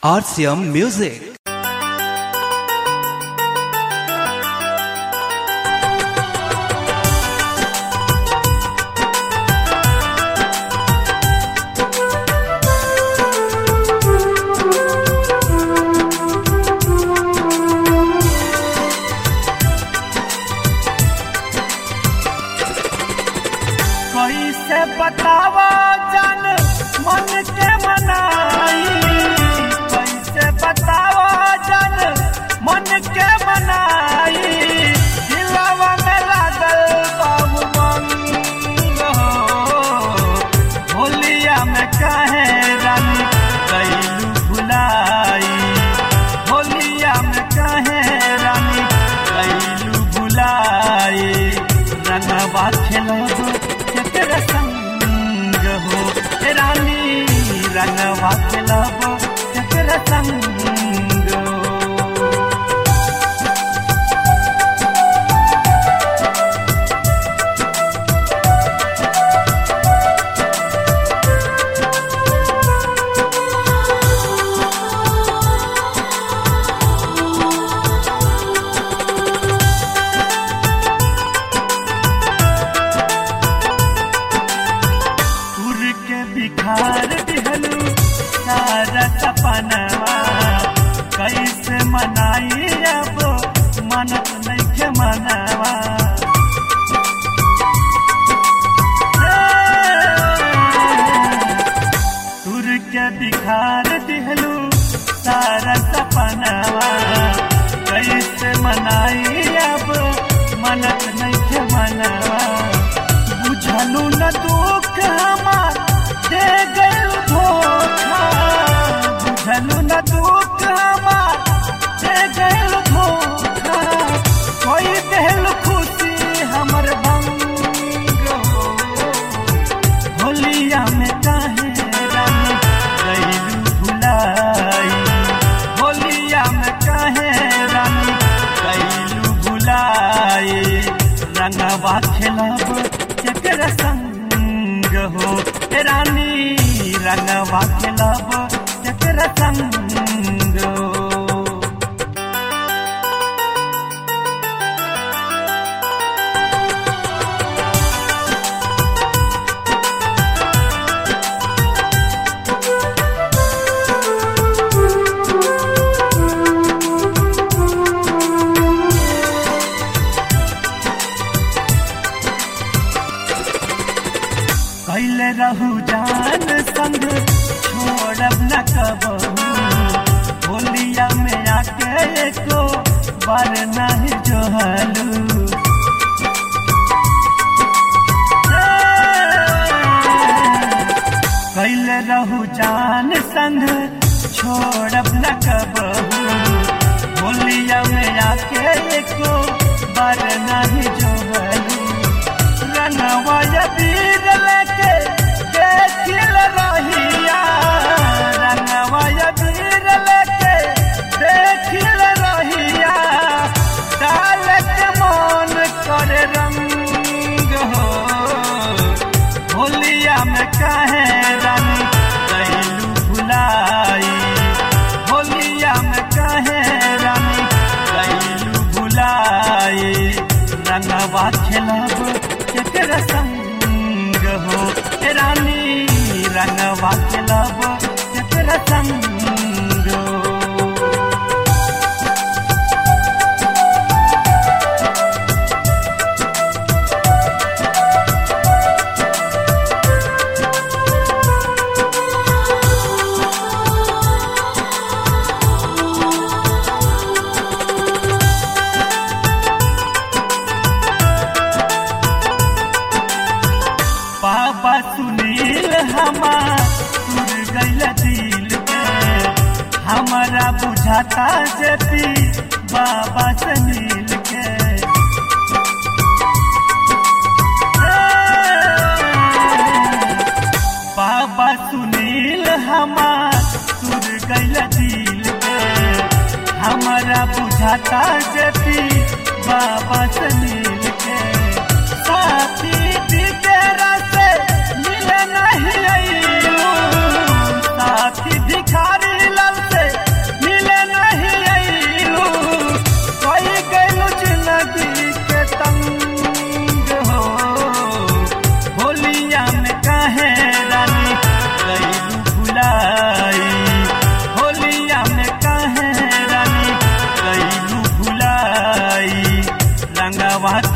RCM Music. कैसे बतावा जन मन के मनाई कैसे बतावा जन मन के मनाई दिलवा में लागल बाबू मंग होलिया में कहे रंग कैलू भुलाई होलिया में कहे रंग कैलू भुलाई रंगवा खेलब केकरा संग हो ए रानी रंगवा खेलब केकरा संग हो सुर के बिखार दिहलू सारा सपनवा कैसे मनाई अब मनत नहीं के मनवा सुर के बिखार दिहलू सारा सपनवा कैसे मनाई अब मनत नहीं के मनवा बुझलू न दुख हमार दे गल धोखा बुझलू न दुख हमार दे गल धोखा कोई दिल खुशी हमर भंग हो होलिया में काहे रंग गइलू भुलाई होलिया में काहे रंग गइलू भुलाई रंगवा खेलब केकरा संग हो ए रानी रंगवा खेलब केकरा संग हो कैले रहू जान संग छोड़ब न कबहू होलिया में आके एको बार नहीं जोहलू कैले रहू जान संग छोड़ब न कबहू होलिया में आके एको बार नहीं जोहलू रंगवा वीर लेके देखिल रहिया रंगवा वीर लेके देखिल रहिया डाल के मन करे रंग हो होलिया में कहे रंग कैलू भुलाई होलिया में कहे रंग कैलू भुलाई रंगवा खेलब केकरा संग हो ए रानी रंगवा खेलब केकरा संग हो बाबा सुनील हमार सुर गैल दिल के हमारा बुझाता जती बाबा सुनील के बाबा सुनील हमार सुर गैल दिल के हमारा बुझाता जती बाबा सुनील के साथी दिगरा से मिले नहीं अइलू साथी भिखारी लाल से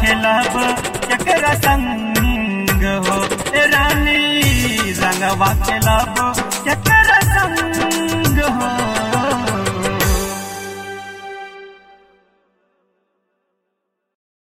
खेलब केकरा संग हो ए रानी रंगवा खेलब केकरा संग हो